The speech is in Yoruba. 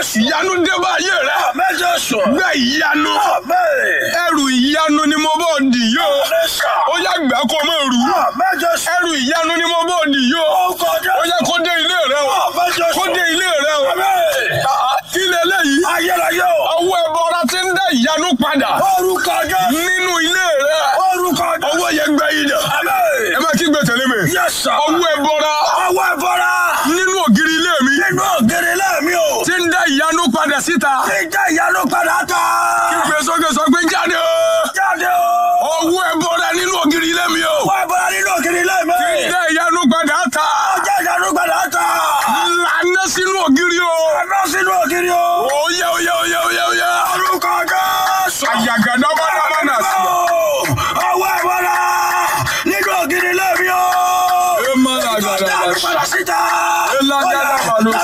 ìyanu dé bá ayé rẹ Àmín Jésù. gbẹ ìyanu Àmín. ẹrù ìyanu ni mo bọ̀ dì yó Jésù. ó yá gbà kó mọ̀ rú Àmín Jésù. ẹrù ìyanu ni mo bọ̀ dì yó Orúkọ ó Jésù. yá kó dé ilé rẹ o Àmín Jésù. kó dé ilé rẹ o Àmín. Ah, kí lélẹ́yìí Ayérayé o. ọwọ́ ẹbọra ti ń dá ìyanu padà Orúkọ Jésù. nínú ilé rẹ Orúkọ Jésù. ọwọ́ yẹn gbẹ yìí dà ẹ Àmín. má kí gbé tẹ̀lé mi Yes sir. ọwọ́ ẹbọra Ọwọ́ ìfọ́ra. nínú ògiri ilé mi Nínú ògiri lẹ́ẹ̀mí o. ti ń dá ìyanu padà síta Ìjà ìyanu padà tán. gbé sókè sọ pé jáde o Jáde o. ọwọ́ ẹbọra nínú ògiri ilé mi o Ọwọ́ ìfọ́ra nínú ògiri lẹ́ẹ̀mí. dá ìyanu padà ta Ìjà ìyanu padà tán. lànà sínú ògiri o Ẹ̀rọ sínú ògiri o. oyè oyè oyè oyè oyè Orúkọ Jésù. àyàgàdá bá dá bá nà sí. Ọwọ́ ìfọ́ra nínú ògiri lẹ́ẹ̀mí o. ẹ má làgàdà Ìjà ìyanu padà síta. ẹ lágàdà bá lọ.